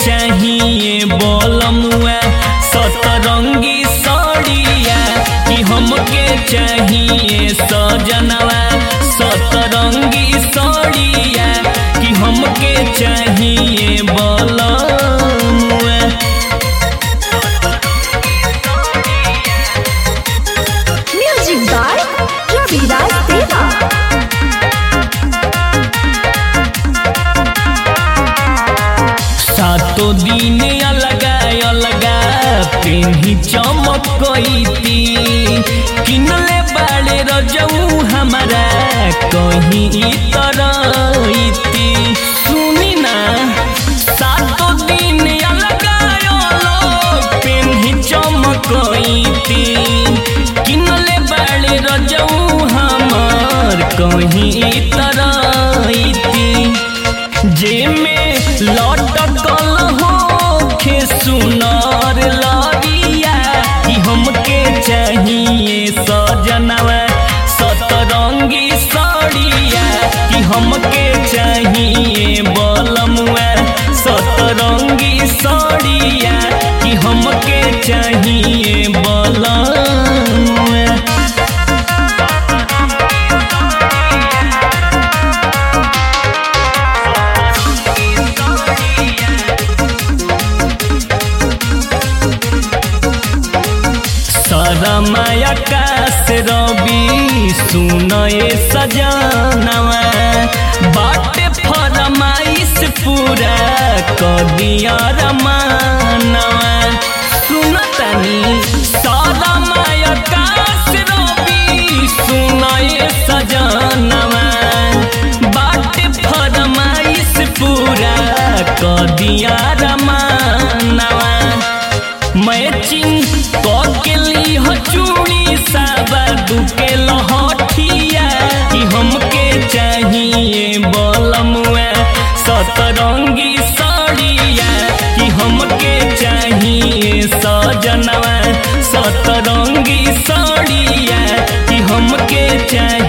चाहिए बोलमुआ सतरंगी सड़िया कि हमके चाहिए सजनवा सतरंगी सड़िया कि हमके चाहिए बोलमुआ Music by Raviraj Deva. सातो दिन अलगा अलगा पेन्ही चमकती किनले बाड़े रजऊ हमारा कहीं तरती सुनी ना सातो दिन अलगा अलग पेन्ही चमकती किनले बाड़े रजऊ हमार कहीं तरती जेमे लटकल होखे सुनर लड़िया कि हमके चाहिए सजनवा सतरंगी सड़िया कि हमके चाहिए बलमुआ सतरंगी सड़िया कि हमके चाहिए बलमुआ सरमाया काश रवि सुनए सजनवा बाटे फरमाइश पूरा कदिया रमानवा सुनतनी सरमाया काश रवि सुनए सजनवा बाटे फरमाइश पूरा कदिया रमानवा मैचिंग के ली हो चूड़ी साबा दुके लहठिया कि हमके चाहिए बलमुआ सतरंगी साड़िया कि हमके चाहिए सजनवा सतरंगी साड़िया कि हमके चाहिए